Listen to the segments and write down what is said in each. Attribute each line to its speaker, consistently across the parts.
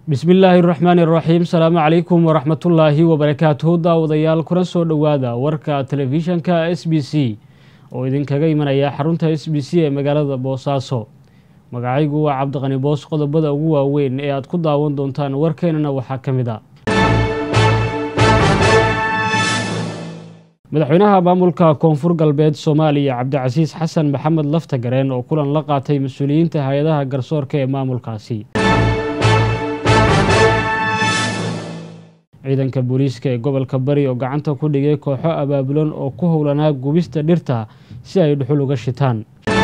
Speaker 1: bismi illaahi raxmaani raxiim salaamu calaykum waraxmatullaahi wabarakaatuhu daawadayaal kuna soo dhowaada warka telefishanka s b c oo idinkaga imanaya xarunta s b c ee magaalada boosaaso magacaygu waa cabdiqani boos qodobada ugu waaweyn ee aad ku daawan doontaan warkeenana waxaa ka mid a madaxweynaha maamulka koonfur galbeed soomaaliya cabdicasiis xasan maxamed laftagareen oo kulan la qaatay mas-uuliyiinta hay-adaha garsoorka ee maamulkaasi ciidanka booliiska ee gobolka bari oo gacanta ku dhigay kooxo abaabulan oo ku howlanaa gubista dhirta si ay dhuxul uga shitaan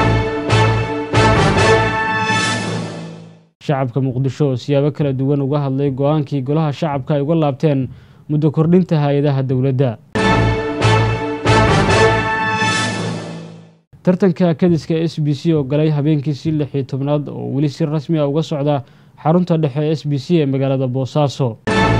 Speaker 1: shacabka muqdisho oo siyaabo kala duwan uga hadlay go-aankii golaha shacabka ay uga laabteen muddo kordhinta hay-adaha dowladda tartanka kadiska s b c oo galay habeenkiisii lix iyo tobnaad oo weli si rasmi a uga socda xarunta dhexe s b c ee magaalada boosaaso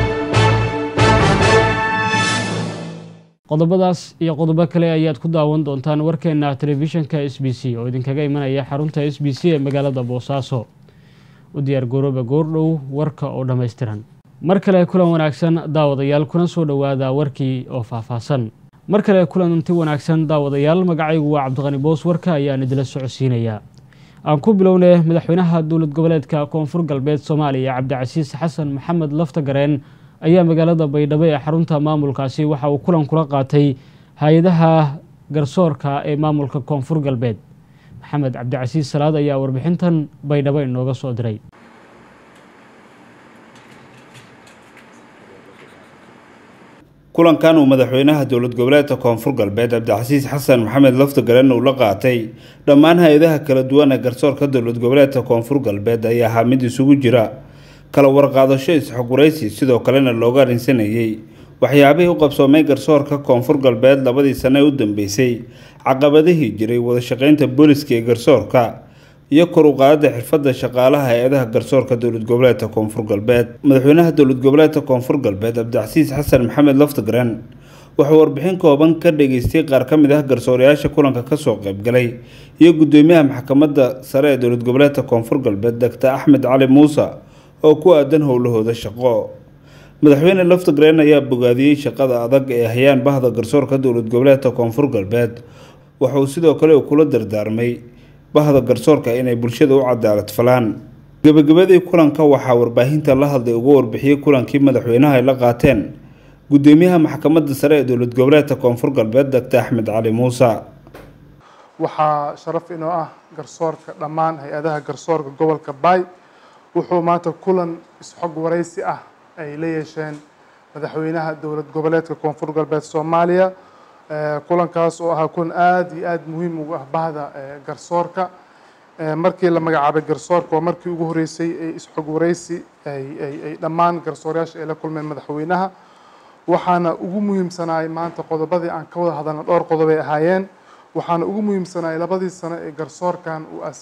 Speaker 1: qodobadaas iyo qodobo kale ayaad ku daawan doontaan warkeena telefishanka s b c oo idinkaga imanaya xarunta s b c ee magaalada boosaaso u diyaar garooba goordhow warka oo dhammaystiran mar kale kulan wanaagsan daawadayaal kuna soo dhowaada warkii oo faahfaahsan mar kale kulanti wanaagsan daawadayaal magacaygu waa cabdiqani boos warka ayaan idila socodsiinayaa aan ku bilownay madaxweynaha dowlad goboleedka koonfur galbeed soomaaliya cabdicasiis xasan maxamed laftagareen ayaa magaalada baydhabo ee xarunta maamulkaasi waxa uu kulan kula qaatay hay-adaha garsoorka ee maamulka koonfur galbeed maxamed cabdicasiis salaad ayaa warbixintan baydhabo inooga soo diray
Speaker 2: kulankan uu madaxweynaha dowlad goboleedka koonfur galbeed cabdicasiis xasan maxamed laftagaren uu la qaatay dhammaan hay-adaha kala duwan ee garsoorka dowlad goboleedka koonfur galbeed ayaa ahaa mid isugu jira kala warqaadasho isxogwaraysi sidoo kalena looga arrinsanayay waxyaabihii u qabsoomay garsoorka koonfur galbeed labadii sane ee u dambeysay caqabadihii jiray wadashaqeynta booliska ee garsoorka iyo kor u qaadada xirfadda shaqaalaha hay-adaha garsoorka dowlad goboleedka koonfur galbeed madaxweynaha dowlad goboleedka koonfur galbeed cabdicasiis xasan maxamed laftagren wuxuu warbixin kooban ka dhageystay qaar ka mid ah garsoorayaasha kulanka kasoo qaybgalay iyo gudoomiyaha maxkamadda sare ee dowlad goboleedka koonfur galbeed doctor axmed cali muuse oo ku aadan howlahooda shaqo madaxweyne laftagren ayaa bogaadiyey shaqada adag ee hayaan bahda garsoorka dowlad goboleedka koonfur galbeed wuxuu sidoo kale kula dardaarmay bahda garsoorka inay bulshada u cadaalad falaan gebagabadii kulanka waxaa warbaahinta la hadlay uga warbixiyey kulankii madaxweynaha ay la qaateen gudoomiyaha maxkamadda sare ee dowlad goboleedka koonfur galbeed doctor axmed cali muuse
Speaker 3: waxaa sharaf inoo ah garsoorka dhammaan hay-adaha garsoorka gobolka baay wuxuu maanta kulan isxog waraysi ah ay la yeesheen madaxweynaha dowlad goboleedka koonfur galbeed soomaaliya kulankaas oo ahaa kulan aada iyo aada muhiim ugu ah bahda garsoorka markii la magacaabay garsoorka waa markii ugu horeysay ee isxog waraysi ay dhammaan garsoorayaasha ay la kulmeen madaxweynaha waxaana ugu muhiimsanaay maanta qodobadii aan ka wada hadalna dhowr qodobay ahaayeen waxaana ugu muhiimsanaay labadii sano ee garsoorkan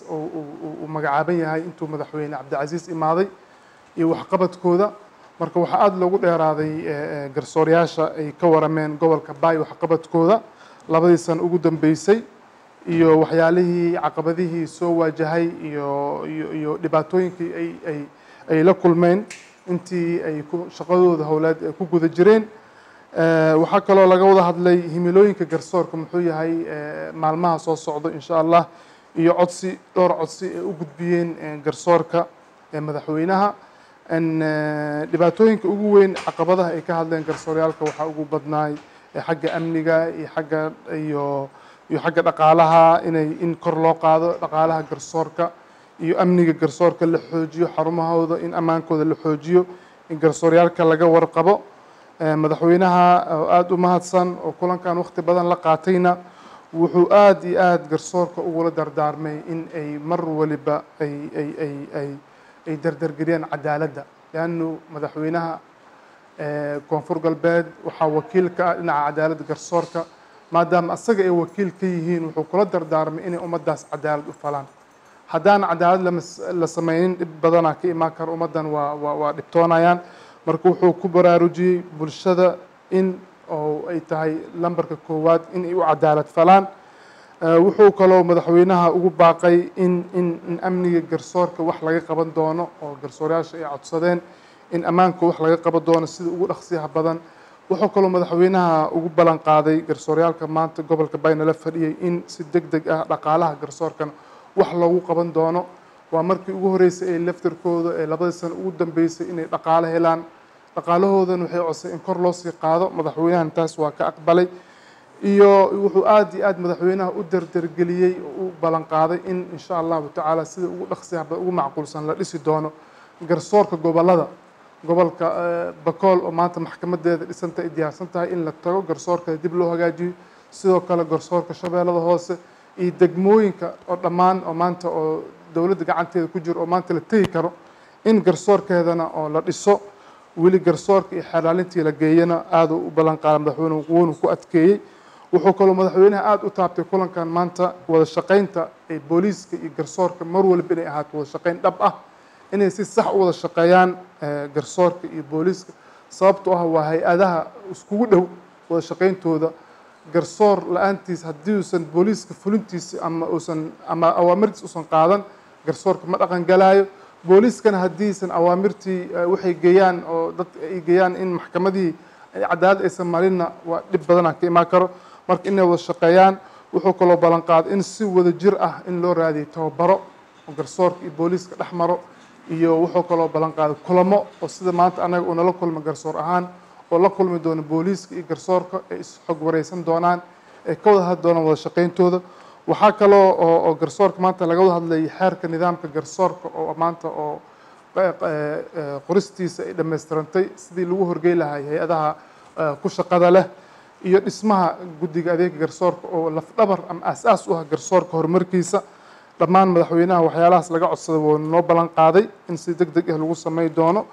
Speaker 3: uu magacaaban yahay intuu madaxweyne cabdicasiis imaaday iyo waxqabadkooda marka waxaa aada loogu dheeraaday garsoorayaasha ay ka warameen gobolka baay waxqabadkooda labadii sano ugu dambeysay iyo waxyaalihii caqabadihii soo waajahay iyo iyo iyo dhibaatooyinkii ay ay ay la kulmeen intii ay ku shaqadooda howleed ay ku guda jireen waxaa kaloo laga wada hadlay himilooyinka garsoorka muxuu yahay maalmaha soo socdo insha allah iyo codsi dhowr codsi ay u gudbiyeen garsoorka madaxweynaha dhibaatooyinka ugu weyn caqabadaha ay ka hadleen garsooryaalka waxaa ugu badnaay xagga amniga iyo xagga iyo iyo xagga dhaqaalaha inay in kor loo qaado dhaqaalaha garsoorka iyo amniga garsoorka la xoojiyo xarumahooda in ammaankooda la xoojiyo in garsooryaalka laga warqabo madaxweynaha oo aada u mahadsan oo kulankan waqti badan la qaatayna wuxuu aada iyo aada garsoorka ugula dardaarmay in ay mar waliba ay ay ay ay ay dardargeliyaan cadaaladda leannu madaxweynaha koonfur galbeed waxaa wakiil ka ah dhinaca cadaaladda garsoorka maadaama asaga ay wakiil ka yihiin wuxuu kula dardaarmay inay ummaddaas cadaalad u falaan haddaan cadaalad la sameynin dhib badanaa ka imaan kara ummaddan waa waa waa dhibtoonayaan marka wuxuu ku baraarujiyey bulshada in oo ay tahay lambarka koowaad in ay u cadaalad falaan wuxuu kaloo madaxweynaha ugu baaqay in in in amniga garsoorka wax laga qaban doono oo garsoorayaasha ay codsadeen in ammaanka wax laga qaban doono sida ugu dhaqsiyaha badan wuxuu kaloo madaxweynaha ugu ballan qaaday garsooryaalka maanta gobolka bay nala fadhiyey in si deg deg ah dhaqaalaha garsoorkana wax loogu qaban doono waa markii ugu horreysay ee laftarkooda ee labadii sano ugu dambeysay inay dhaqaalo helaan dhaqaalahoodana waxay codsay in kor loo sii qaado madaxweynahan taas waa ka aqbalay iyo wuxuu aada iyo aada madaxweynaha u derdergeliyey oo u ballan qaaday in insha allahu tacaala sida ugu dhaqsiyaha ugu macquulsan la dhisi doono garsoorka gobolada gobolka bakool oo maanta maxkamadeeda dhisanta ay diyaarsan tahay in la tago garsoorka dib loo hagaajiyo sidoo kale garsoorka shabeellada hoose iyo degmooyinka oo dhammaan oo maanta oo dowladda gacanteeda ku jiro oo maanta la tegi karo in garsoorkeedana oo la dhiso weli garsoorka iyo xelaalintii la geeyana aada u ballan qaada madaxweyne wuuna ku adkeeyey wuxuu kaloo madaxweynaha aada u taabtay kulankan maanta wada shaqaynta ee booliiska iyo garsoorka mar walba inay ahaato wada shaqayn dhab ah inay si sax u wada shaqeeyaan garsoorka iyo booliiska sababtoo ah waa hay-adaha iskugu dhow wada shaqayntooda garsoor la-aantiis haddii uusan booliiska fulintiisa ama uusan ama awaamirtiis uusan qaadan garsoorka ma dhaqan galaayo booliiskana haddiisan awaamirtii waxay geeyaan oo dad ay geeyaan in maxkamadihii cadaalad aysan marinna waa dhib badanaa ka imaan karo marka inay wada shaqeeyaan wuxuu kaloo ballan qaaday in si wada jir ah in loo raadiyo tababaro oo garsoorka iyo booliiska dhex maro iyo wuxuu kaloo ballan qaaday kulamo oo sida maanta annaga uu nala kulma garsoor ahaan oo la kulmi doono booliiska iyo garsoorka ay isxog wareysan doonaan ay ka wada hadli doonaan wada shaqayntooda waxaa kaloo oo garsoorka maanta laga wada hadlayay xeerka nidaamka garsoorka oo maanta oo qoristiisa ay dhammaystirantay sidii lagu horgey lahay hay-adaha ku shaqada leh iyo dhismaha guddiga adeega garsoorka oo lafdhabar ama aas-aas u ah garsoorka horumarkiisa dhammaan madaxweynaha waxyaalahaas laga codsaday wuu noo ballan qaaday in si deg deg ah lagu samey doono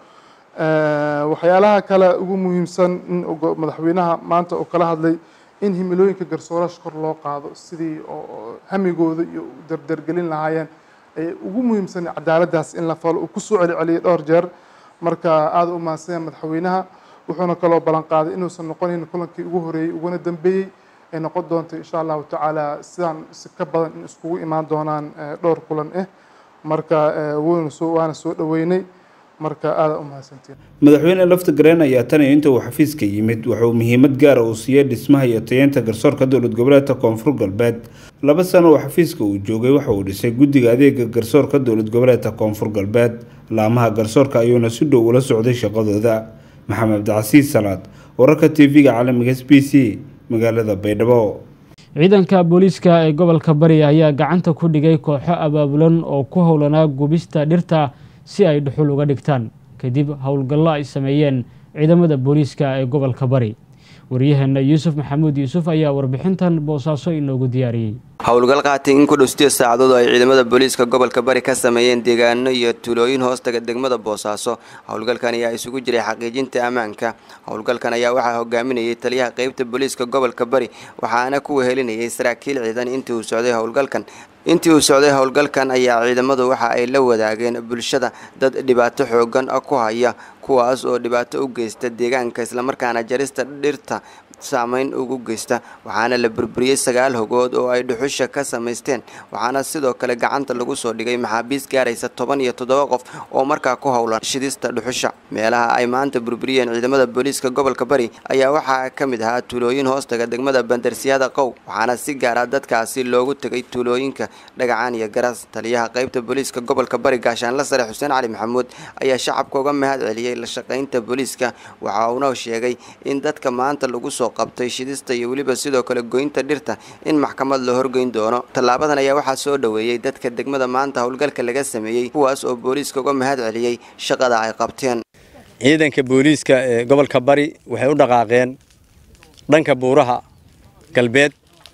Speaker 3: waxyaalaha kale ugu muhiimsan in madaxweynaha maanta oo kala hadlay in himilooyinka garsooraasha kor loo qaado sidii oo hamigooda iyo derdergelin lahaayeen ay ugu muhiimsan cadaaladdaas in la falo uu kusoo celiceliyay dhowr jeer marka aada u mahadsanyaa madaxweynaha wuxuuna kaloo ballan qaaday inuusan noqonayn kulankii ugu horeeyey uguna dambeeyey ay noqon doonto insha allahu tacaala sidaan si ka badan in iskugu imaan doonaan dhowr kulan ah marka waynu soo waana soo dhoweynay marka aada u mahadsantiin
Speaker 2: madaxweyne lafta gareen ayaa tan iyo inta uu xafiiska yimid wuxuu muhiimad gaara uu siiyey dhismaha iyo tayeenta garsoorka dowlad goboleedka koonfur galbeed laba sano oo xafiiska uu joogay waxa uu dhisay guddiga adeega garsoorka dowlad goboleedka koonfur galbeed laamaha garsoorka ayuuna si dhow ula socday shaqadooda maxamed cabdicasiis salaad wararka t v-ga caalamiga s b c magaalada baydhabo
Speaker 1: ciidanka booliiska ee gobolka bari ayaa gacanta ku dhigay kooxo abaabulan oo ku howlanaa gubista dhirta si ay dhuxul uga dhigtaan kadib howlgallo ay sameeyeen ciidamada booliiska ee gobolka bari waryaheena yuusuf maxamuud yuusuf ayaa warbixintan boosaaso inoogu diyaariyey
Speaker 4: howlgal qaatay in ku dhow sideed saacadood oo ay ciidamada booliiska gobolka bari ka sameeyeen deegaano iyo tuulooyin hoostaga degmada boosaaso howlgalkan ayaa isugu jiray xaqiijinta ammaanka howlgalkan ayaa waxaa hogaaminayay taliyaha qeybta booliiska gobolka bari waxaana ku wehelinayay saraakiil ciidan intii uu socday howlgalkan intii uu socday howlgalkan ayaa ciidamadu waxa ay la wadaageen bulshada dad dhibaato xoogan ku haya kuwaas oo dhibaato u geysta deegaanka islamarkaana jarista dhirta saameyn ugu geysta waxaana la burburiyey sagaal hogood oo ay dhuxusha ka samaysteen waxaana sidoo kale gacanta lagu soo dhigay maxaabiis gaaraysa toban iyo toddoba qof oo markaa ku howlan shidista dhuxusha meelaha ay maanta burburiyeen ciidamada booliiska gobolka bari ayaa waxaa ka mid ahaa tuulooyin hoostaga degmada bandarsiyada qow waxaana si gaara dadkaasi loogu tegay tuulooyinka dhagacaan iyo garas taliyaha qeybta booliiska gobolka bari gaashaanla sare xuseen cali maxamuud ayaa shacabka uga mahad celiyey la shaqaynta booliiska waxa uuna sheegay in dadka maanta lagu soo qabtay shidista iyo weliba sidoo kale goynta dhirta in maxkamad la horgeyn doono tallaabadan ayaa waxaa soo dhoweeyey dadka degmada maanta howlgalka laga sameeyey kuwaas oo booliiska uga mahad celiyey shaqada ay qabteen
Speaker 5: ciidanka booliiska ee gobolka bari waxay u dhaqaaqeen dhanka buuraha galbeed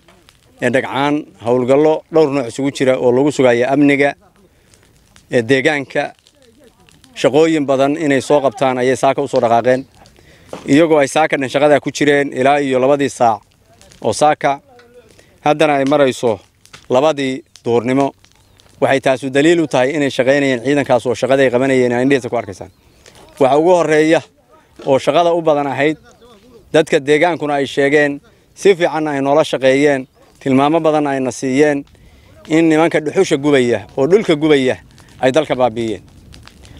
Speaker 5: ee dhagcaan howlgallo dhowr nooc isugu jira oo lagu sugaya amniga ee deegaanka shaqooyin badan inay soo qabtaan ayay saaka usoo dhaqaaqeen iyagoo ay saaka dhan shaqadaa ku jireen ilaa iyo labadii saac oo saaka haddana ay marayso labadii duurnimo waxay taasu daliil u tahay inay shaqaynayeen ciidankaas oo shaqaday qabanayeen aa indhihiisa ku arkaysaan waxa ugu horreeya oo shaqada u badan ahayd dadka deegaankuna ay sheegeen si fiicanna ay noola shaqeeyeen tilmaamo badanna ayna siiyeen in nimanka dhuxusha gubaya oo dhulka gubaya ay dalka baabi'iyeen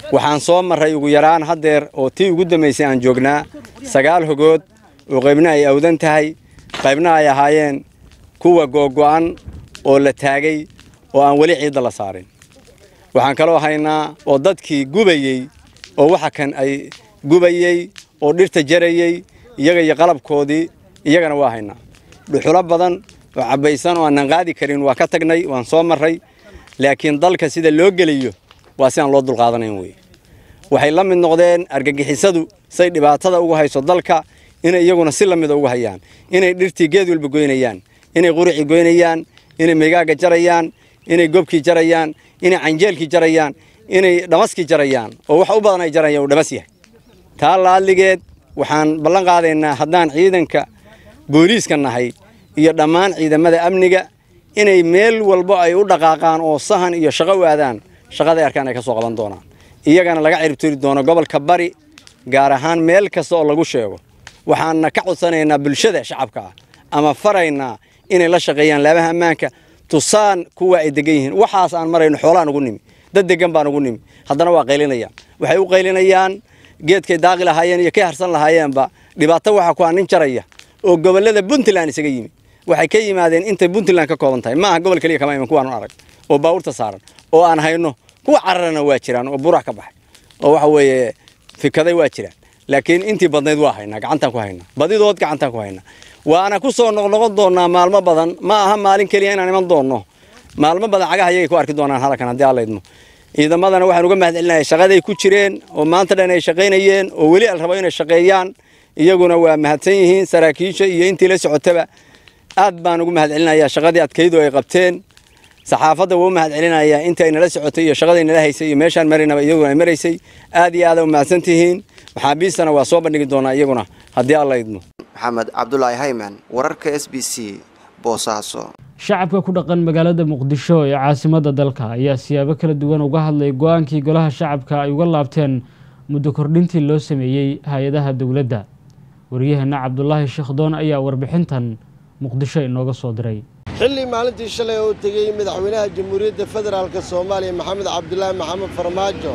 Speaker 5: waxaan soo marray ugu yaraan haddeer oo tii ugu dambaysay aan joognaa sagaal hogood oo qaybna ay awdan tahay qaybna ay ahaayeen kuwa googo'an oo la taagay oo aan weli ciidda la saarin waxaan kaloo haynaa oo dadkii gubayey oo waxa kan ay gubayey oo dhirta jarayey iyaga iyo qalabkoodii iyagana waa haynaa dhuxulo badan oo cabbaysan oo aanan qaadi karin waa ka tagnay waan soo marray laakiin dalka sida loo geliyo waa si aan loo dulqaadanayn weye waxay la mid noqdeen argagixisadu say dhibaatada uga hayso dalka inay iyaguna si la mida uga hayaan inay dhirtii geed walba goynayaan inay quricii goynayaan inay meygaaga jarayaan inay gobkii jarayaan inay canjeelkii jarayaan inay dhamaskii jarayaan oo wax u badan ay jarayaan uu dhamas yahay taa laadligeed waxaan ballan qaadaynaa haddaan ciidanka booliiska nahay iyo dhammaan ciidamada amniga inay meel walbo ay u dhaqaaqaan oo sahan iyo shaqo u aadaan shaqaday arkaan ay ka soo qaban doonaan iyagana laga ciribtiri doono gobolka bari gaar ahaan meel kasta oo lagu sheego waxaanna ka codsanaynaa bulshada shacabka ah ama faraynaa inay la shaqeeyaan laabaha ammaanka tusaan kuwa ay degan yihiin waxaas aan marayno xoolaan ugu nimi dad degan baan ugu nimi haddana waa qaylinayaan waxay u qaylinayaan geedkay daaqi lahaayeen iyo kay harsan lahaayeenba dhibaato waxaa ku ah nin jaraya oo gobollada puntland isaga yimi waxay ka yimaadeen intay puntland ka kooban tahay maaha gobol keliya kama iman kuwaanu arag oo baabuurta saaran oo aan hayno kuwa cararana waa jiraan oo burax ka baxay oo waxa weeye fikaday waa jiraan laakiin intii badnayd waa haynaa gacantaan ku haynaa badidood gacantaan ku haynaa waana ku soo noqnoqon doonaa maalmo badan ma aha maalin keliya inaan iman doonno maalmo badan cagaha iyagay ku arki doonaan halkan haddii alla idmo ciidamadana waxaan uga mahad celinaya shaqaday ku jireen oo maanta dhan ay shaqaynayeen oo weli al rabo inay shaqeeyaan iyaguna waa mahadsan yihiin saraakiisha iyo intii la socotaba aad baan ugu mahad celinayaa shaqadii adkaydu ay qabteen saxaafadda waa u mahad celinayaa inta ay nala socotay iyo shaqadii nala haysay iyo meeshaan maraynaba iyaguna ay maraysay aad iyo aada u mahadsan tihiin maxaabiistana waa soo bandhigi doonaa iyaguna haddii alla idmo
Speaker 4: maxamed cabdulaahi hayman wararka s b c boosaaso
Speaker 1: shacabka ku dhaqan magaalada muqdisho ee caasimadda dalka ayaa siyaabo kala duwan uga hadlay go-aankii golaha shacabka ay uga laabteen muddo kordhintii loo sameeyey hay-adaha dowladda waryaheena cabdulaahi sheekhdoon ayaa warbixintan muqdisho inooga soo diray
Speaker 6: xilli maalintii shalay oo tegey madaxweynaha jamhuuriyadda federaalka soomaaliya maxamed cabdulaahi maxamed farmaajo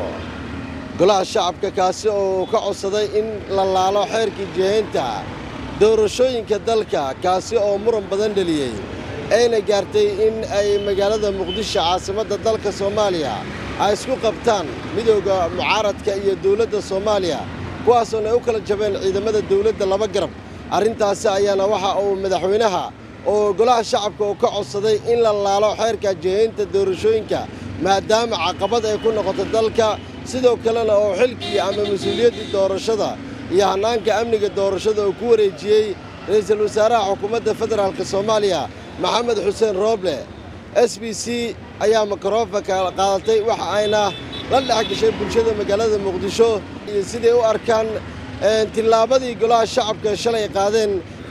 Speaker 6: golaha shacabka kaasi oo ka codsaday in la laalo xeerkii jihaynta doorashooyinka dalka kaasi oo muran badan dheliyey ayna gaartay in ay magaalada muqdisho caasimadda dalka soomaaliya ay isku qabtaan midooda mucaaradka iyo dowladda soomaaliya kuwaasoona ay u kala jabeen ciidamada dowladda laba garab arrintaasi ayaana waxa uu madaxweynaha oo golaha shacabka uu ka codsaday in la laalo xeerka jihaynta doorashooyinka maadaama caqabad ay ku noqoto dalka sidoo kalena oo xilkii ama mas-uuliyaddii doorashada iyo hannaanka amniga doorashada uu ku wareejiyey ra'iisul wasaaraha xukuumadda federaalka soomaaliya maxamed xuseen rooble s b c ayaa mikrofonka qaadatay waxa ayna la dhex gashay bulshada magaalada muqdisho iyo siday u arkaan tillaabadii golaha shacabka shalay qaadeen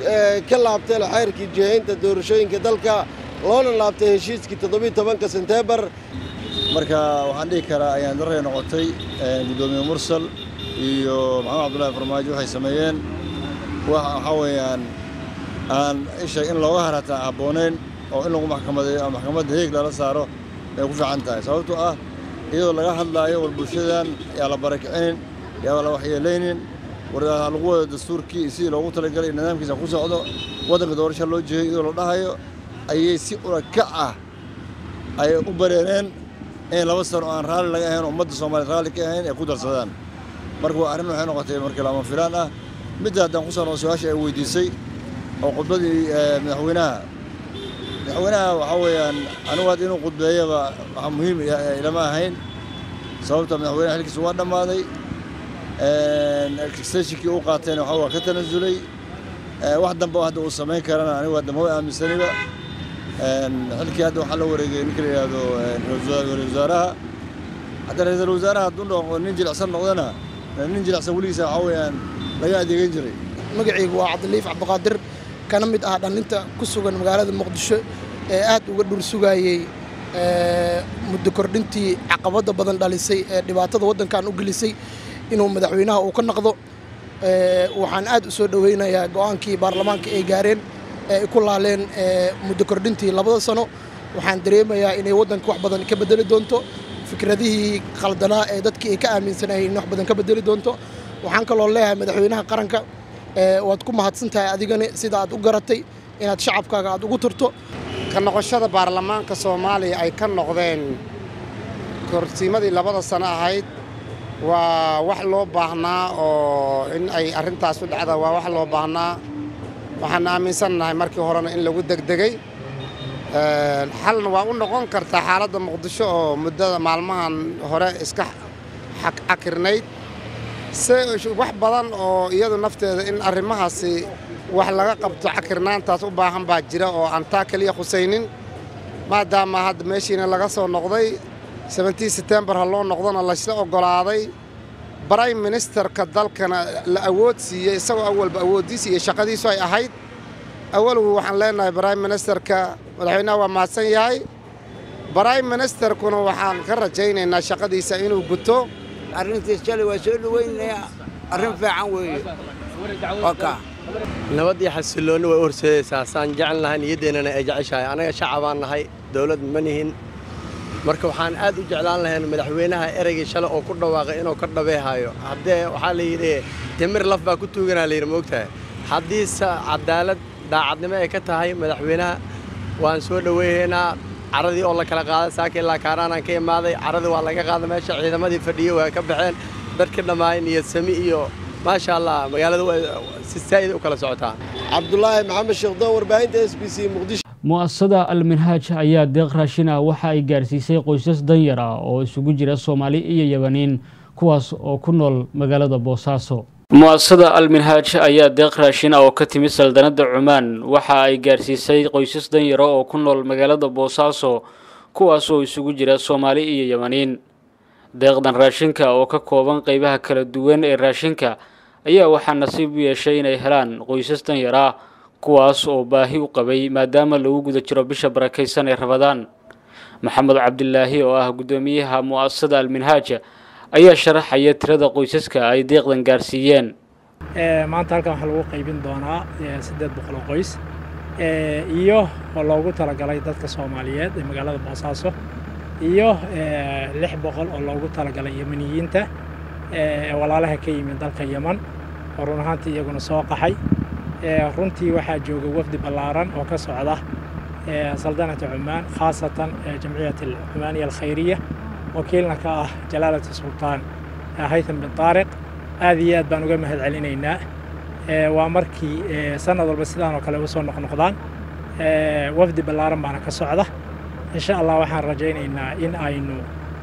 Speaker 6: ka laabteen xeyrkii jihaynta doorashooyinka dalka loona laabtay heshiiskii toddobiy tobanka senteembar
Speaker 7: marka waxaan dhihi karaa ayaan daray noqotay guddoomiye mursal iyo maxamed cabdullaahi farmaajo waxay sameeyeen waxaa weeyaan aan isha in looga harataa habboonayn oo in lagu maxkamadeeyo maxkamadda heeg lala saaro ay ku fiican tahay sababtoo ah iyadoo laga hadlaayo war bulshadan yaa la barakicinin yaa la waxyeelaynin war lagu wado dastuurkii sidii loogu talagalay nidaamkiisa ku socdo waddanka doorasha loo jeeyo iyadoo la dhahayo ayay si urakac ah ay u bareereen in laba sano aan raalli laga ahayn ummadda soomaaliya raalli ka ahayn ay ku darsadaan marka waa arrin waxay noqotay markii lama filaan ah midda haddaan ku sano su-aasha ay weydiisay oo khudbadii madaxweynaha madaxweynaha waxaa weeyaan anigu hadda inuu khudbeeyaba waxaa muhiim ilama ahayn sababta madaxweynaha xilkiisa waa dhammaaday steshinkii uu qaatayna waxa waa ka tanasulay wax dambe hadda uu samayn karana anigu hadda ma aaminsaniba xilkii hadda waxaa la wareegay ninka la yidhaahdo ra-iisul wasaaraha hadda ra-iisul wasaaraha hadduu noqo nin jilicsan noqdana nin jilicsan weligiisa waxaa weeyaan laga adeegan jiray
Speaker 8: magacaygu waa cabdiliif cabdiqaadir kana mid ah dhallinta ku sugan magaalada muqdisho ee aad uga dhul sugayey muddo kordhintii caqabadda badan dhalisay ee dhibaatada waddankan u gelisay inuu madaxweynaha uu ka naqdo waxaan aad u soo dhoweynayaa go'aankii baarlamaanka ay gaareen ee ay ku laaleen muddo kordhintii labada sano waxaan dareemayaa inay waddanka wax badan ka bedeli doonto fikradihii khaldanaa ee dadkii ay ka aaminsanayeen in wax badan ka bedeli doonto waxaan kaloo leeyahay madaxweynaha qaranka waad ku mahadsan tahay adigani sida aad u garatay inaad shacabkaaga aad ugu turto
Speaker 9: ka noqoshada baarlamaanka soomaaliya ay ka noqdeen korsiimadii labada sano ahayd waa wax loo baahnaa oo in ay arrintaas u dhacda waa wax loo baahnaa waxaan aaminsannahay markii horena in lagu degdegay xalna waa u noqon kartaa xaaladda muqdisho oo muddada maalmahan hore iska cakirnayd se wax badan oo iyadu nafteeda in arrimahaasi wax laga qabto cakirnaantaas u baahan baa jira oo aan taa keliya khusaynin maadaama hadda meeshiina laga soo noqday sebentii setembar ha loo noqdona laysla oggolaaday brime ministerka dalkana la awood siiyey isagoo awalba awooddiisa iyo shaqadiisu ay ahayd awalgu waxaan leenahay brime ministerka madaxweynaha waa mahadsan yahay brime ministerkuna waxaan ka rajaynaynaa shaqadiisa inuu guto
Speaker 10: arrintiis shalay waa soo dhowaynayaa arrin fiican weeye waka
Speaker 11: nabad iyo xasilloonni way u horseedaysaa saan jecel nahay niyaddeennana ay jeceshahay annaga shacabaan nahay dawlad ma nihin marka waxaan aad u jeclaan lahayn madaxweynaha ereygii shalay oo ku dhawaaqay inuu ka dhabeehayo haddee waxaa la yidhi timir laf baa ku tuuganaa layidhi moogtahay haddiise cadaalad daacadnimo ay ka tahay madaxweynaha waan soo dhoweynaynaa caradii oo la kala qaaday saaka ilaa kaaraanaan ka imaaday caradii waa laga qaaday meesha ciidamadii fadhiyey waa ka baxeen dadkii dhammaay niyad sami iyo maasha allah magaalada si saa'id u kala socotaa
Speaker 6: cabdulaahi maxamed sheekhdon warbaahinta s b c muqdisho
Speaker 1: mu-asasada alminhaaj ayaa deeq raashin ah waxa ay gaarsiisay qoysas danyar ah oo isugu jira soomaali iyo yabaniin kuwaas oo ku nool magaalada boosaaso mu-asasada alminhaaj ayaa deeq raashin ah oo ka timid saldanada cumaan waxa ay gaarsiisay qoysas danyara oo ku nool magaalada boosaaso kuwaas oo isugu jira soomaali iyo yabaniin deeqdan raashinka oo ka kooban qeybaha kala duwan ee raashinka ayaa waxaa nasiib u yeeshay inay helaan qoysas danyar ah kuwaas oo baahi u qabay maadaama lagu guda jiro bisha barakaysan ee rabadaan maxamed cabdilaahi oo ah guddoomiyaha mu-asasada alminhaaj ayaa sharaxaya tirada qoysaska ay deeqdan gaarsiiyeen
Speaker 12: maanta halkan waxaa lagu qaybin doonaa siddeed boqol oo qoys iyo oo loogu talagalay dadka soomaaliyeed ee magaalada boosaaso iyo lix boqol oo loogu talagalay yemaniyiinta walaalaha ka yimid dalka yeman oo run ahaantii iyaguna soo qaxay runtii waxaa jooga wafdi ballaaran oo ka socda saldanata cumaan khaasatan jamciyat alcumaaniya alkhayriya wakiilna ka ah jalaalata sultaan haytham bin taariq aad iyo aad baan uga mahad celinaynaa waa markii sanad walba sidaan oo kale u soo noqnoqdaan wafdi ballaaran baana ka socda insha allah waxaan rajaynaynaa in aynu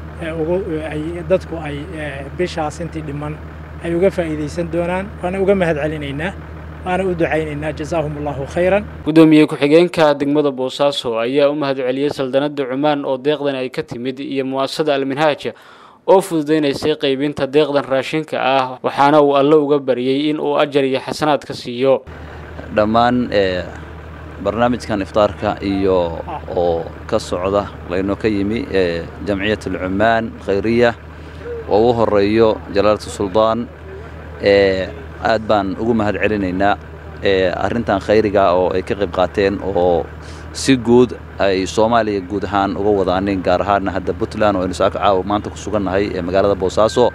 Speaker 12: dadku ay bishaas intii dhiman ay uga faa'iidaysan doonaan waana uga mahad celinaynaa waana u ducaynaynaa jazaahum allahu khayran
Speaker 1: gudoomiye ku-xigeenka degmada boosaaso ayaa u mahad celiyey saldanada cumaan oo deeqdan ay ka timid iyo mu'asasada alminhaaj oo fududaynaysay qaybinta deeqdan raashinka ah waxaana uu alle uga baryey in uu ajar iyo xasanaad ka siiyo
Speaker 13: dhammaan barnaamijkan iftaarka iyo oo ka socda laynoo ka yimi jamciyat alcumaan khayriya oo ugu horeeyo jalaalatu suldaan aad baan ugu mahad celinaynaa arrintan khayriga oo ay ka qayb qaateen oo si guud ay soomaaliya guud ahaan uga wadaaneen gaar ahaanna hadda puntland oo aynu saaka caawa maanta ku sugannahay ee magaalada boosaaso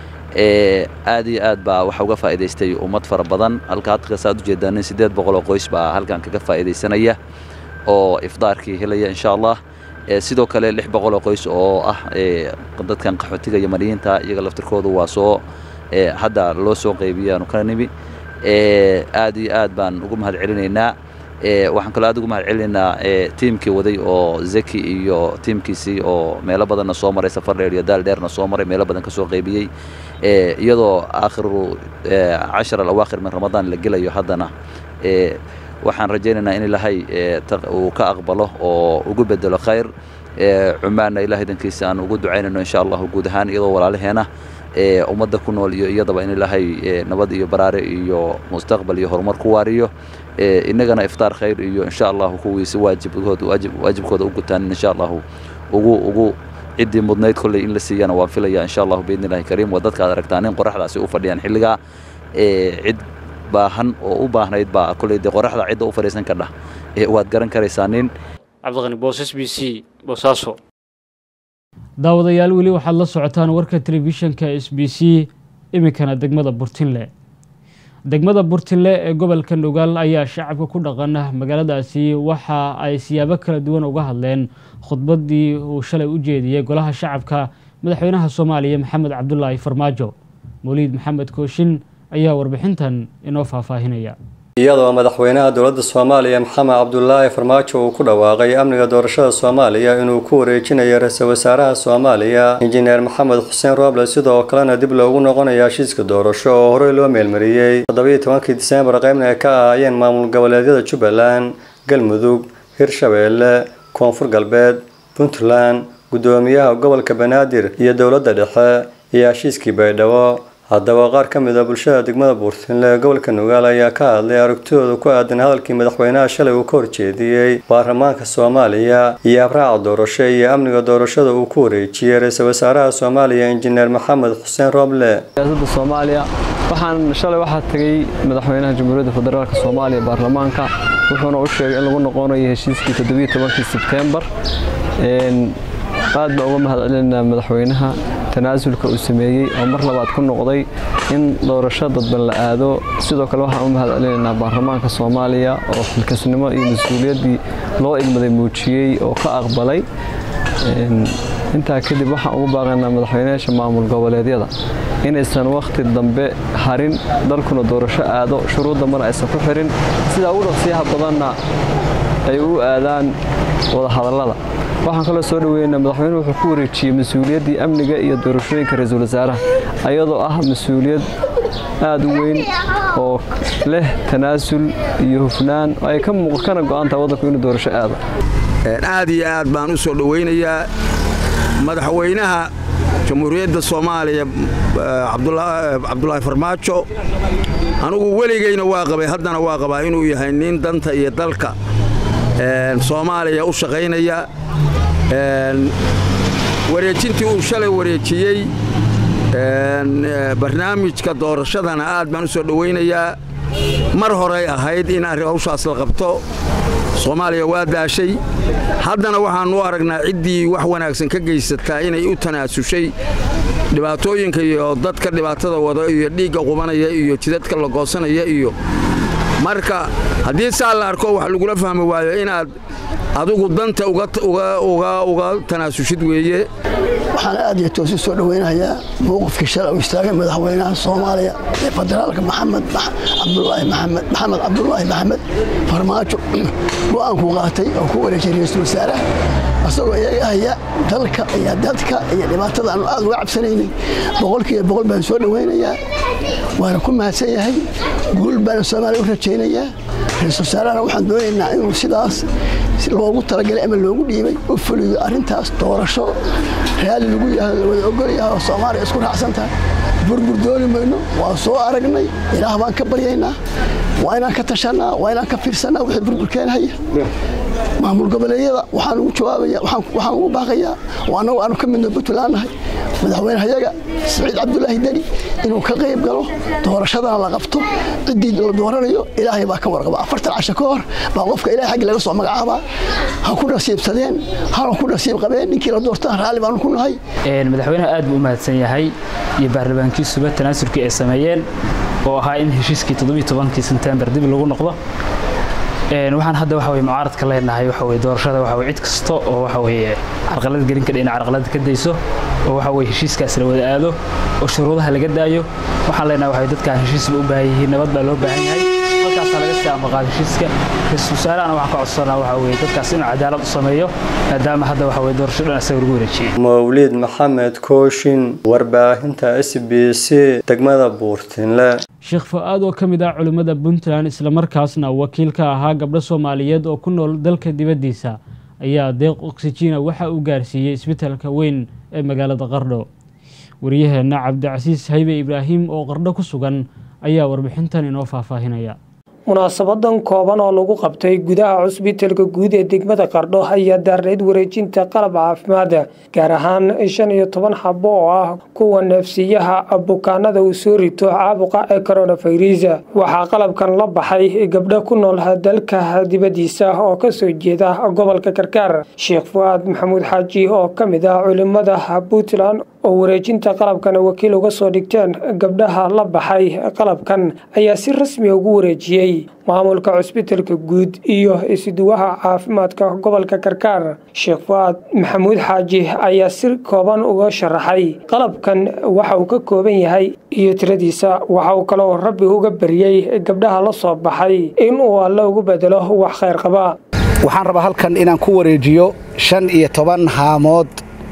Speaker 13: aad iyo aad baa waxa uga faa'iidaystay ummad fara badan halka hadka saad ujeedaanin siddeed boqol oo qoys baa halkan kaga faa'iidaysanaya oo ifdaarkii helaya insha allah sidoo kale lix boqol oo qoys oo ah dadkan qaxootiga yamaniyiinta iyaga laftirkoodu waa soo hadda loo soo qaybiyaanu ka nimi aad iyo aad baan ugu mahad celinaynaa waxaan kaloo aad ugu mahad celinaynaa tiimkii waday oo zeki iyo tiimkiisii oo meelo badanna soo maray safar dheer iyo daal dheerna soo maray meelo badan ka soo qaybiyey iyadoo aakhiru cashar alawaakhir min ramadaan la gelayo haddana waxaan rajaynaynaa in ilaahay uu ka aqbalo oo ugu bedelo khayr cumaanna ilahay dankiisa aan ugu ducaynayno insha allahu guud ahaan iyadoo walaalaheena ummadda ku nool iyo iyadaba in ilaahay nabad iyo baraare iyo mustaqbal iyo horumar ku waariyo innagana iftaar khayr iyo insha allahu kuwiisi waajibkooda waajibkooda u gutaan insha allahu ugu ugu ciddii mudnayd kolley in la siiyana waan filaya insha allahu biidni illahi kariim waa dadka aad aragtaan in qoraxdaasi u fadhiyaan xilligaa cid baahan oo u baahnayd baa kolley dee qoraxda cidda u fadhiisan kadhah waad garan karaysaa nin
Speaker 1: cabdiqani boosas b c boosaaso daawadayaal weli waxaad la socotaan warka telefishinka s b c iminkana degmada burtinle degmada burtinle ee gobolka nugaal ayaa shacabka ku dhaqan magaaladaasi waxa ay siyaabo kala duwan uga hadleen khudbadii uu shalay u jeediyey golaha shacabka madaxweynaha soomaaliya maxamed cabdulaahi farmaajo mawliid maxamed kooshin ayaa warbixintan inoo faahfaahinaya
Speaker 14: iyadoo madaxweynaha dowladda soomaaliya maxamed cabdulaahi farmaajo uu ku dhawaaqay amniga doorashada soomaaliya inuu ku wareejinayo ra-iisul wasaaraha soomaaliya injineer maxamed xuseen rooble sidoo kalena dib loogu noqonayo heshiiska doorasho oo horey loo meelmariyey toddobiiyo tobankii diseembar qaybna ay ka ahaayeen maamul goboleedyada jubbaland galmudug hirshabeelle koonfur galbeed puntland guddoomiyaha gobolka banaadir iyo dowladda dhexe iyo heshiiskii baydhabo haddaba qaar ka mid a bulshada degmada buurtinle ee gobolka nugaal ayaa ka hadlay aragtidooda ku aadan hadalkii madaxweynaha shalay uu ka horjeediyey baarlamaanka soomaaliya iyo abraaca doorasho iyo amniga doorashada uu ku wareejiyey ra-iisul wasaaraha soomaaliya injineer maxamed xuseen rooble
Speaker 15: siyaasadda soomaaliya waxaan shalay waxaa tegey madaxweynaha jamhuuriyadda federaalk soomaaliya baarlamaanka wuxuuna u sheegay in lagu noqonayo heshiiskii toddobiiyo tobankii sebtembar aad baa uga mahad celinaynaa madaxweynaha tanaasulka uu sameeyey oo mar labaad ku noqday in doorasho dadban la aado sidoo kale waxaan u mahad celinaynaa baarlamaanka soomaaliya oo xilkasnimo iyo mas-uuliyaddii loo igmaday muujiyey oo ka aqbalay intaa kadib waxaan ugu baaqaynaa madaxweynayaasha maamul goboleedyada inaysan wakhti dambe harin dalkuna doorasho aado shuruudda mana aysan ku xirin sidaa ugu dhaqsiyaha badanna ay u aadaan wadahadallada waxaan kaloo soo dhaweynaa madaxweynuhu wuxuu ku wareejiyey mas-uuliyaddii amniga iyo doorashooyinka ra-iisul wasaaraha ayadoo ah mas-uuliyad aada u weyn oo leh tanaasul iyo hufnaan ay ka kana go-antaha waddanku inuu doorasho aado
Speaker 16: aad iyo aad baan u soo dhowaynayaa madaxweynaha jamhuuriyadda soomaaliya cabdulaahi farmaajo anugu weligayna waa qabay haddana waa qabaa inuu yahay nin danta iyo dalka soomaaliya u shaqaynaya wareejintii uu shalay wareejiyey barnaamijka doorashadana aad baan u soo dhowaynayaa mar horay ahayd in arrin hawshaas la qabto soomaaliya waa daashay haddana waxaannu u aragnaa ciddii wax wanaagsan ka geysataa inay u tanaasushay dhibaatooyinka iyo dadka dhibaatada wada iyo dhiigga qubanaya iyo jidadka la goosanaya iyo marka haddii saa la arko wax lagula fahmi waayo inaad adigu danta uga tanaasushid weeye
Speaker 17: waxaan aad iyo toos u soo dhowaynayaa mowqifkii shalay u istaagay madaxweynaha soomaaliya ee federaalka maxamed cabdulaahi maxamed maxamed cabdulaahi maxamed farmaajo go-aankuu qaatay oo ku wareejiyay ra-iisul wasaaraha asagoo iyaga haya dalka iyo dadka iyo dhibaatada aanu aad uga cabsanaynin boqolkiiba boqol baan soo dhowaynayaa waana ku mahadsan yahay guul baana soomaaliya u rajaynayaa ra-iisul wasaarahana waxaan doonaynaa inuu sidaas loogu talagalay ama loogu dhiibay u fuliyo arrintaas doorasho raalli lagu yahay la wada ogol yahay oo soomaaliya isku raacsan tahay burbur dooni mayno waa soo aragnay ilaah baan ka baryaynaa waa inaan ka tashanaa waa inaan ka fiirsanaa wixii burburkeenhaya maamul goboleedyada waxaan ugu jawaabaya waxaan ugu baaqayaa oo annagu aanu ka midno puntland nahay madaxweynehayaga siciid cabdulaahi deni inuu ka qayb galo doorashadana la qabto ciddii la dooranayo ilaahay baa ka warqaba afartan casho ka hor baa qofka ilahay xaggi laga soo magacaabaa ha ku nasiibsadeen hana ku nasiib qabeen ninkii la doortaan raalli baanu ku nahay
Speaker 18: madaxweynaha aad buu u mahadsan yahay iyo baarlamaankiisuba tanaasulkii ay sameeyeen oo ahaa in heshiiskii toddobiiyo tobankii sebtembar dib lagu noqdo waxaan hadda waxa weye mucaaradka leenahay waxa weye doorashada waxa weye cid kasta oo waxa weye carqalad gelin kadha inay carqalad ka dayso oo waxa weye heshiiskaas la wada aado oo shuruudaha laga daayo waxaan leenahay waxa dadkaan heshiisba u baahan yihiin nabad baa loo baahan yahay halkaasaa laga sii ambaqaada heshiiska ra-iisul wasaarahana waxaan ka codsanaa waxa weye dadkaas inuu cadaalad u sameeyo maadaama hadda waxa weye doorasho dhan isaga lagu wareejiyey
Speaker 14: mawliid maxamed kooshin warbaahinta s b c degmada buurtinle
Speaker 1: sheekh fa-aad oo ka mid ah culimmada puntland islamarkaasna wakiil ka ahaa gabdho soomaaliyeed oo ku nool dalka dibaddiisa ayaa deeq oksijiina waxa uu gaarsiiyey isbitaalka weyn ee magaalada qardho wariyaheenna cabdicasiis haybe ibraahim oo qardho ku sugan ayaa warbixintan inoo faahfaahinaya
Speaker 19: munaasabadan kooban oo lagu qabtay gudaha cusbitalka guud ee degmada qardho ayaa daarneyd wareejinta qalab caafimaad gaar ahaan shan iyo toban xabo oo ah kuwa neefsiyaha bukaanada uu soo rito caabuqa ee coronavirus waxaa qalabkan la baxay gabdho ku nool dalka dibadiisa oo kasoo jeeda gobolka karkaar sheekh fu-aad maxamuud xaaji oo ka mid ah culimada puntland oo wareejinta qalabkan wakiil uga soo dhigteen gabdhaha la baxay qalabkan ayaa si rasmiya ugu wareejiyey maamulka cusbitalka guud iyo isuduwaha caafimaadka gobolka karkaar sheekh fu-aad maxamuud xaaji ayaa si kooban uga sharaxay qalabkan waxa uu ka kooban yahay iyo tiradiisa waxa uu kaloo rabbi uga baryey gabdhaha la soo baxay inuu alle ugu bedelo wax khayr qaba
Speaker 20: waxaan rabaa halkan inaan ku wareejiyo shan iyo toban haamood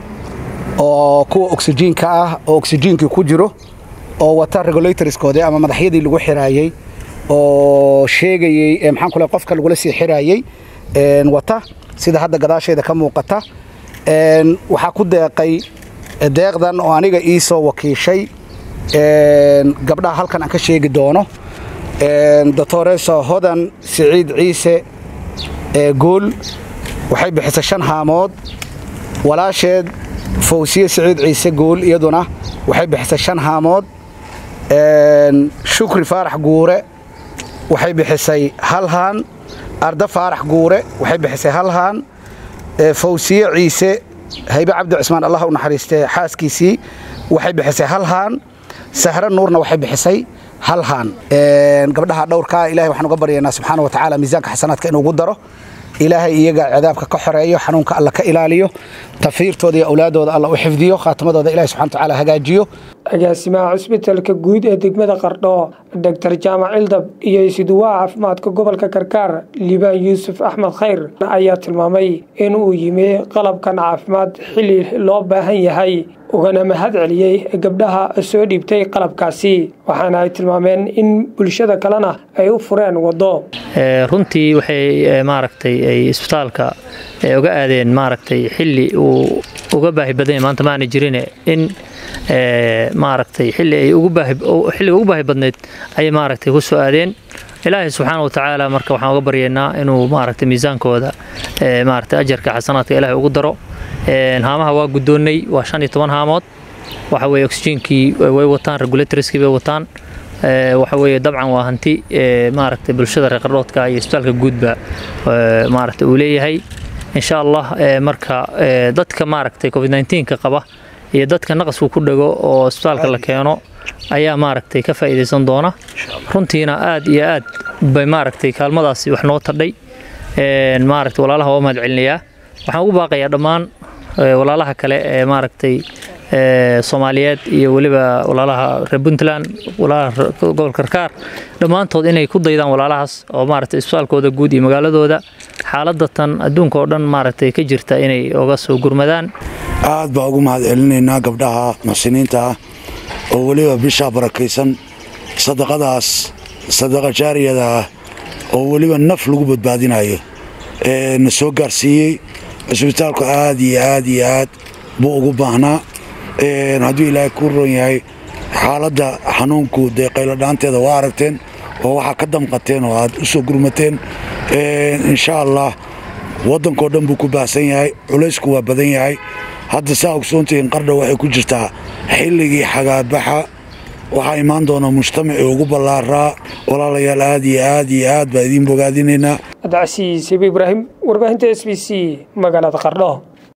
Speaker 20: oo kuwa oksijiinka ah oo oksijiinkii ku jiro oo wata regulatorskoodii ama madaxyadii lagu xiraayey oo sheegayey maxaan kule qofka lagula sii xiraayey wata sida hadda gadaasheeda ka muuqata waxaa ku deeqay deeqdan oo aniga ii soo wakiishay gabdhaha halkan aan ka sheegi doono doctoreso hodan siciid ciise gool waxay bixisay shan haamood walaasheed fawsiye siciid ciise gool iyaduna waxay bixisay shan haamood shukri faarax guure waxay bixisay hal haan arda faarax guure waxay bixisay hal haan fawsiye ciise haybe cabdi cismaan allah u naxariistee xaaskiisii waxay bixisay hal haan sahre nuurna waxay bixisay hal haan gabdhaha dhowrkaa ilahay waxaan uga baryaynaa subxaana wa tacaala miisaanka xasanaadka inuu ugu daro ilaahay iyaga cadaabka ka xoreeyo xanuunka alla ka ilaaliyo tafiirtooda iyo awlaadooda alla u xifdiyo khaatimadooda ilahi subxana watacaala hagaajiyo
Speaker 19: agaasimaha cusbitalka guud ee degmada qardho doctor jaamac cildab iyo isuduwaha caafimaadka gobolka karkaar liibaan yuusuf axmed khayr ayaa tilmaamay in uu yimi qalabkan caafimaad xili loo baahan yahay ugana mahad celiyey gabdhaha soo dhiibtay qalabkaasi waxaana ay tilmaameen in bulshada kalena ay u fureen waddo
Speaker 21: runtii waxay maaragtay ay isbitaalka uga aadeen maaragtay xilli uu uga baahi badan yahay maanta maana jirine in maaragtay xilli ay ugu baahi xilliga ugu baahi badneyd ayay maaragtay ku soo aadeen ilaahay subxaana watacaala marka waxaan uga baryaynaa inuu maaragtay miisaankooda maaragtay ajarka xasanaadka ilaahay ugu daro haamaha waa guddoonnay waa shan iyo toban haamood waxa weeye oxygenkii way wataan regulatorskii bay wataan waxa weeye dabcan waa hanti maaragtay bulshada reer qardhoodka iyo isbitaalka guudba maaragtay uu leeyahay insha allah marka dadka maaragtay covid 19ka qaba iyo dadka naqasku ku dhago oo isbitaalka la keeno ayaa maaragtay ka faa'iidaysan doona runtiina aad iyo aad bay maaragtay kaalmadaasi wax noo tadhay maaragtay walaalaha waa mahad celinayaa waxaan ugu baaqayaa dhammaan walaalaha kale ee maaragtay soomaaliyeed iyo weliba walaalaha reer puntland walaalaha gobolka karkaar dhammaantood inay ku daydaan walaalahaas oo maaragtay isbitaalkooda guud iyo magaaladooda xaaladda tan adduunka oo dhan maaragtay ka jirta inay oga soo gurmadaan
Speaker 22: aad baa ugu mahad celinaynaa gabdhaha muxsiniinta ah oo weliba bishaa barakaysan sadaqadaas sadaqa jaariyada ah oo weliba naf lagu badbaadinayo na soo gaarsiiyey cisbitaalku aad iyo aad iyo aad buu ugu baahnaa hadduu ilaahay kuu roon yahay xaaladda xanuunku dee qayladhaanteeda waa aragteen oo waxaa ka damqateen oo aad u soo gurmateen insha allah waddankao dhan buu ku baahsan yahay culaysku waa badan yahay hadda saa ogsoontihiin qardha waxay ku jirtaa xilligii xagaabaxa waxaa imaan doona mujtamacii ugu ballaaraa walaalayaal aad iyo aad iyo aad baa idiin bogaadinaynaa
Speaker 19: cabdicasiis ibi ibraahim warbaahinta s b c magaalada qardho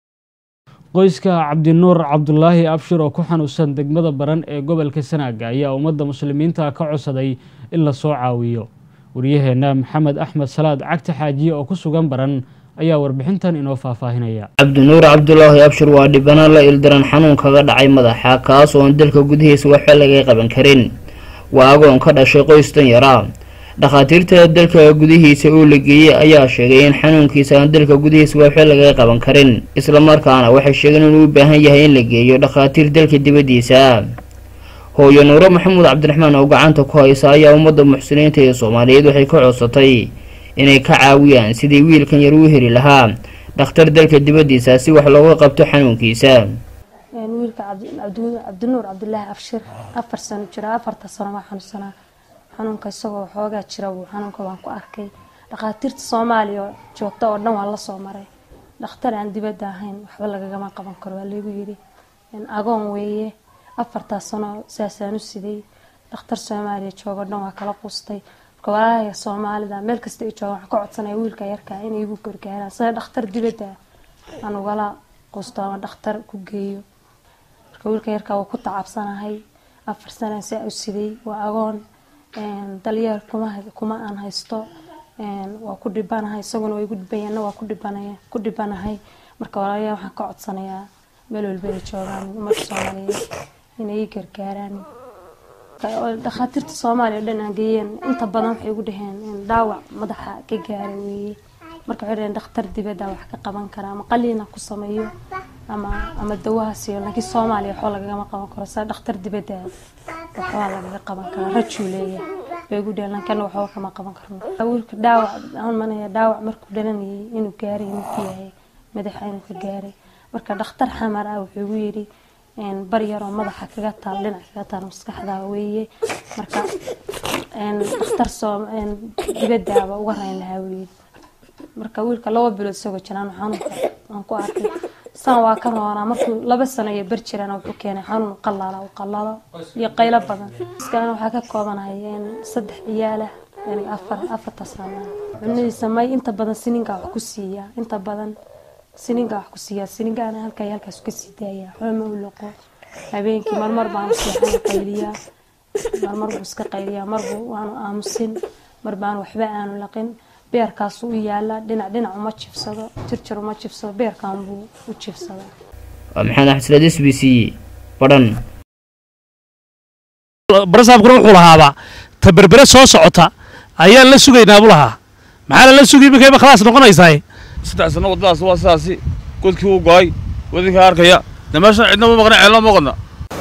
Speaker 1: qoyska cabdinuur cabdulaahi abshir oo ku xanuunsan degmada baran ee gobolka sanaaga ayaa ummadda muslimiinta ka codsaday in la soo caawiyo waryaheena maxamed axmed salaad cagta xaajiye oo ku sugan baran ayaa warbixintan inoo faahfaahinaya
Speaker 23: cabdinuur cabdulaahi abshir waa dhibana la ildaran xanuun kaga dhacay madaxa kaas oon dalka gudihiisa waxba laga qaban karin waa agoon ka dhashay qoys dan yaraa dhakhaatiirta dalka gudihiisa uu la geeyey ayaa sheegay in xanuunkiisa aan dalka gudihiisa waxba laga qaban karin islamarkaana waxay sheegeen inuu u baahan yahay in la geeyo dhakhaatiir dalka dibaddiisa hooyo nuuro maxamuud cabdiraxmaan oo gacanta ku haysa ayaa ummadda muxsiniinta ee soomaaliyeed waxay ka codsatay inay ka caawiyaan sidii wiilkan yar uu heli lahaa dhakhtar dalka dibaddiisa si wax looga qabto xanuunkiisa
Speaker 24: wiilka cabdinuur cabdulaahi abshir afar sano jira afarta sano waa xanuunsanaa
Speaker 2: xanuunka isagoo xoogaa jira buu xanuunka waan ku arkay dhakhaatiirta soomaaliya oo joogta oo dhan waa la soo maray dhakhtar aan dibadda ahayn waxba lagagama qaban karo waa laygu yidhi agoon weeye afartaas sano saasaan u siday dhakhtar soomaaliya jooga o dhan waa kala qustay marka walaalahayga soomaalida meel kasta ay joogaan waxaan ka codsanaya wiilka yarkaa inay igu gargaaraan sida dhakhtar dibadda aan ugala qusto ama dhakhtar ku geeyo marka wiilka yarkaa waa ku tacabsanahay afar sanaan saa u siday waa agoon dalyeel kuma kuma aan haysto waa ku dhibanahay isaguna waa igu dhibanyaana waa ku dhibanaya ku dhibanahay marka walaalayaa waxaan ka codsanayaa meel walba ay joogaan ummadda soomaaliyeed inay ii gargaaraan dhakhaatiirta soomaaliya o dhan aan geeyeen inta badan waxay igu dhaheen dhaawac madaxa ka gaara weeye marka waxay dhaheen dhakhtar dibadda wax ka qaban kara ama qaliina ku sameeyo ama ama dawaha siiyo laakiin soomaaliya waxba lagagama qaban karo saa dhakhtar dibadda waxbaa lagaga qaban karaa rajuu leeyahay bay igu dhaheen lankana waxba kama qaban karno wiilka dhaawac aan manaya dhaawac markuu dhalanayay inuu gaaray inuu ku yahay madaxa inuu ka gaaray marka dhakhtar xamar ah wuxuu igu yidhi bar yaroo madaxa kaga taal dhinac kaga taal maskaxda weeye marka dhakhtar soo dibadaaba uga rayn lahaa weydi marka wiilka laba bilood isagoo jiraan xanuunka aan ku arkay san waa ka roonaa markuu laba sano iyo bar jiraan wuxuu keenay xanuun qalaala u qalalo iyo qaylo badan iskana waxaa ka koobanahay saddex ciyaalah yani afar afarta sano cunadiisa may inta badan sininka wax ku siiya inta badan sininka wax ku siiyaa sininkaana halkaa halkaas ka sii daaya waxba ma u loqo habeenkii marmar baanu seexan qayliyaa marmar buu iska qayliyaa marbu waanu aamusin mar baanu waxba aanu laqin beerkaasu u yaala dhinac dhinac uma jibsado jirjir uma jibsado beerkan buu u jibsada
Speaker 23: waa maxamed axmed s b c badhan
Speaker 3: barasaabkuna wuxuu lahaaba ta berbere soo socota ayaan la sugaynaa buu lahaa maxaa lala sugay iminka khalaas noqonaysaa
Speaker 5: saddex sano waddadaas waa sidaasi godkii wuu go'ay wadinka arkaya de meeshan cidna ma maqna ceelna ma qodna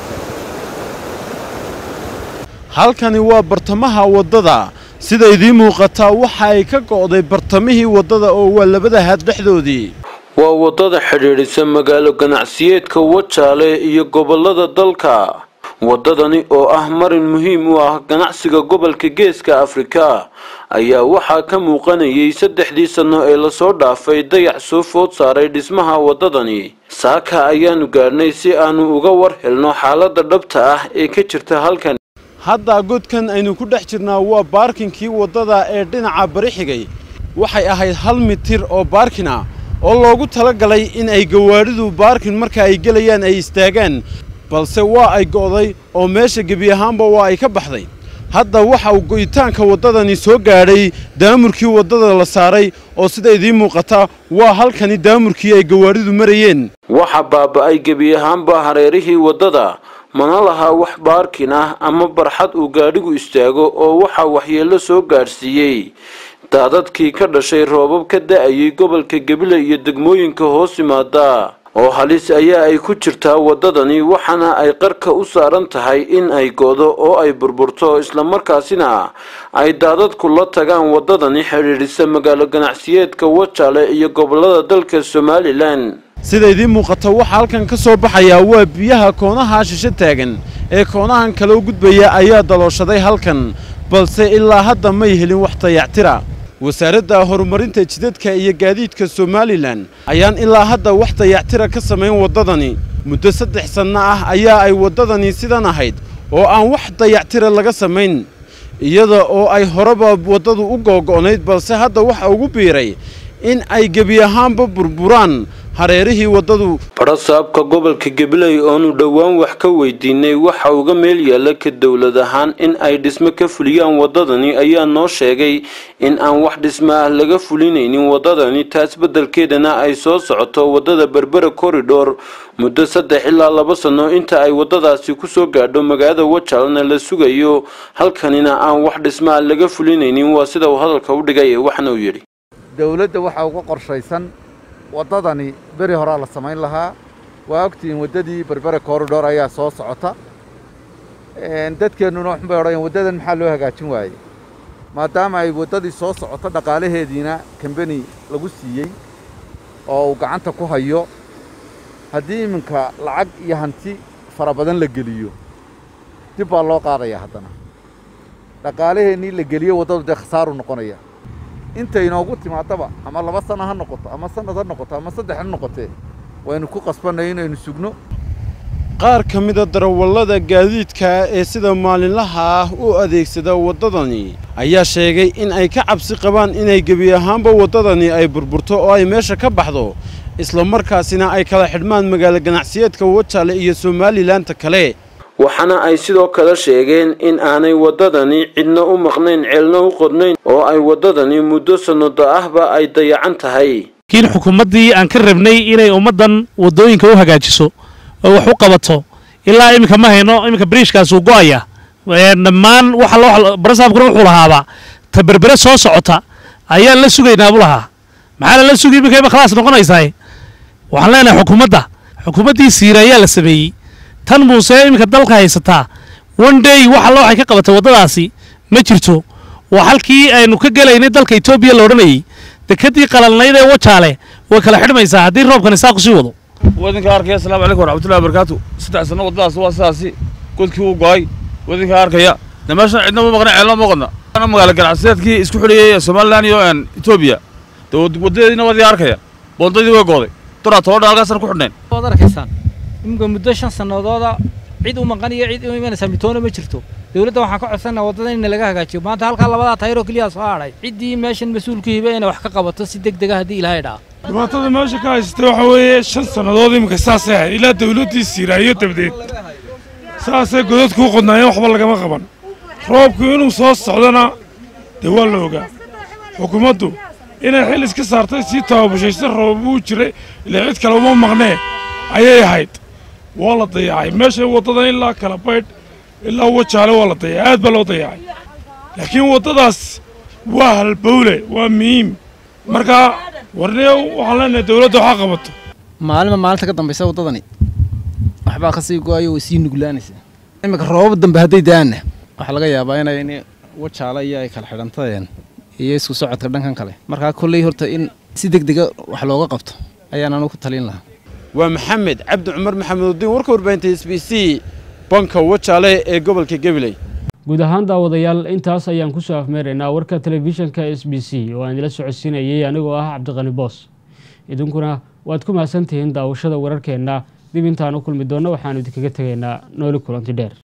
Speaker 24: halkani waa bartamaha waddada sida idiin muuqataa waxa ay ka go'day bartamihii waddada oo waa labada haad dhexdoodii
Speaker 25: waa waddada xidhiidhisa magaalo ganacsiyeedka wajaale iyo gobollada dalka waddadani oo ah marin muhiim u ah ganacsiga gobolka geeska afrika ayaa waxaa ka muuqanayay saddexdii sanno ee lasoo dhaafay dayac soo food saaray dhismaha waddadani saaka ayaanu gaadhnay si aanu uga war helno xaaladda dhabta ah ee ka jirta halkan
Speaker 24: hadda godkan aynu ku dhex jirnaa waa baarkinkii waddada ee dhinaca bari xigay waxay ahayd hal mitir oo baarkin ah oo loogu talagalay in ay gawaadhidu baarkin marka ay gelayaan ay istaagaan balse waa ay go'day oo meesha gebi ahaanba waa ay ka baxday hadda waxa uu go'itaanka waddadani soo gaadhay daamurkii waddada la saaray oo sida idiin muuqata waa halkani daamurkii ay gawaadhidu marayeen
Speaker 25: waxa baaba'ay gebi ahaanba hareerihii waddada mana laha wax baarkin ah ama barxad uu gaadhigu istaago oo waxaa waxyeello soo gaadhsiiyey daadadkii ka dhashay roobab ka da'ayay gobolka gebile iyo degmooyinka hoos yimaada oo halis ayaa ay ku jirtaa waddadani waxaana ay qarka u saaran tahay in ay go'do oo ay burburto islamarkaasina ay daadadku la tagaan waddadani xidhiidhisa magaalo ganacsiyeedka wajaale iyo gobollada dalka somalilan
Speaker 24: sida idiin muuqata waxaa halkan ka soo baxayaa waa biyaha koonaha shisho taagan ee koonahan kale u gudbaya ayaa dalooshaday halkan balse ilaa hadda may helin wax dayactira wasaaradda horumarinta jidadka iyo gaadiidka somalilan ayaan ilaa hadda wax dayactira ka samayn waddadani muddo saddex sanno ah ayaa ay waddadani sidan ahayd oo aan wax dayactira laga samayn iyada oo ay horeba waddadu u googo'nayd balse hadda waxa ugu biiray in ay gebi ahaanba burburaan hareerihii waddadu
Speaker 25: badhasaabka gobolka gabiley oonu dhowaan wax ka weydiinay waxa uga meel yaalla ka dowlad ahaan in ay dhismo ka fuliyaan waddadani ayaa noo sheegay in aan wax dhismo ah laga fulinaynin waddadani taas beddelkeedana ay soo socoto waddada berbera korridhor muddo saddex ilaa laba sanno inta ay waddadaasi kusoo gaadho magaalada wajalna la sugayo halkanina aan wax dhismo ah laga fulinaynin waa sida uu hadalka u dhigay waxna uu yidhi
Speaker 26: dowladda waxaa uga qorshaysan waddadani beri horaa la samayn lahaa waa ogtihiin waddadii berbere korridhor ayaa soo socota dadkeennuna waxun bay odhanayaan waddadan maxaa loo hagaajin waayey maadaama ay waddadii soo socoto dhaqaalaheediina kambeni lagu siiyey oo uu gacanta ku hayo haddii iminka lacag iyo hanti fara badan la geliyo dib baa loo qaadayaa haddana dhaqaalaheennii la geliyo waddadu dee khasaaru noqonaya inta inoogu timaadaba ama laba sano ha noqoto ama sanad ha noqoto ama saddex ha noqotee waynu ku qasbannay inaynu sugno
Speaker 24: qaar ka mida darawallada gaadiidka ee sida maalinlaha ah u adeegsada waddadani ayaa sheegay in ay ka cabsi qabaan inay gebi ahaanba waddadani ay burburto oo ay meesha ka baxdo isla markaasina ay kala xidhmaan magaalo ganacsiyeedka wajaale iyo somalilanka kale
Speaker 25: waxaana ay sidoo kale sheegeen in aanay waddadani cidna u maqnayn ceelna u qodnayn oo ay waddadani muddo sannado ahba ay dayacan tahay
Speaker 3: laakiin xukuumaddii aan ka rabnay inay ummaddan waddooyinka u hagaajiso oo wax u qabato ilaa iminka ma hayno iminka bariishkaas uu go'aya dhammaan waxa loo barasaabkuna wuxuu lahaaba ta berbere soo socota ayaan la sugaynaa buu lahaa maxaa lala sugay iminka ima khalaas noqonaysaa waxaan leenahay xukuumadda xukuumaddii siira ayaa la sameeyey tan muuse iminka dalka haysataa one day waxa loo waxay ka qabatay waddadaasi ma jirto waa halkii aynu ka gelaynay dalka etoobiya la odhanayey dekadii qalalnayd ee wajaale way kala xidhmaysaa haddii roobkan isaa kusii wado
Speaker 5: wadinka arkaya asalaamu calaykum waraxmatullahi wabarakaatu saddex sano waddadaas waa sidaasi godkii uu go'ay wadinka arkaya de meeshan cidna ma maqna ceelna ma qodna ana magaalo ganacsiyeedkii isku xidhayay somalilan iyo etoobiya de waddadeediina wadii arkaya boondadii way gooday duraa toban halkaasan ku xidhnayn
Speaker 4: waad arkaysaan iminka muddo shan sannadooda cid u maqan iyo cid u imanaysaa mitoona ma jirto dowladda waxaan ka codsanaa waddada in laga hagaajiyo maanta halkaa labadaa tayroo keliya soo hadhay ciddii meeshan mas-uulka hiba inay wax ka qabato si deg dega haddii ilaahay dhaa
Speaker 7: dhibaatada meesha ka haysatay waxaa weeye shan sannadood iminka saasay ahayd ilaa dawladdii siiraayo dabdeed saasay godadku u qodnaayeen waxba lagama qaban roobku inuu soo socdana dee waa la ogaa xukuumaddu inay xil iska saartay sii tababushaysa roobabuu jiray ilaa cid kale uma maqnee ayay ahayd waa la dayacay meesha waddadan ilaa kala baydh ilaa wajaale waa la dayacay aad baa loo dayacay laakiin waddadaas waa halbowle waa muhiim markaa warniyow waxaan leenahay dawladda waxaa qabato
Speaker 8: maalinba maalinta ka dambaysa waddadani waxbaa kasii go-ayo way sii nuglaanaysaa iminka roobab dambe hadday daanna waxaa laga yaabaa inay wajaale iyo ay kala xidhantadeen iyo isku socodka dhankan kale markaa kolley horta in si deg dega wax looga qabto ayaan anu ku talin lahaa
Speaker 24: waa maxamed cabdi cumar maxamedudiin warka warbaahinta s b c banka wajaale ee gobolka gabiley
Speaker 1: guud ahaan daawadayaal intaas ayaan kusoo afmeeraynaa warka telefishinka s b c oo aan idila socodsiinayay anigoo ah cabdiqani boos idinkuna waad ku mahadsantihiin daawashada wararkeenna dib intaan u kulmi doonno waxaanu idinkaga tegaynaa nooli kulanti dheer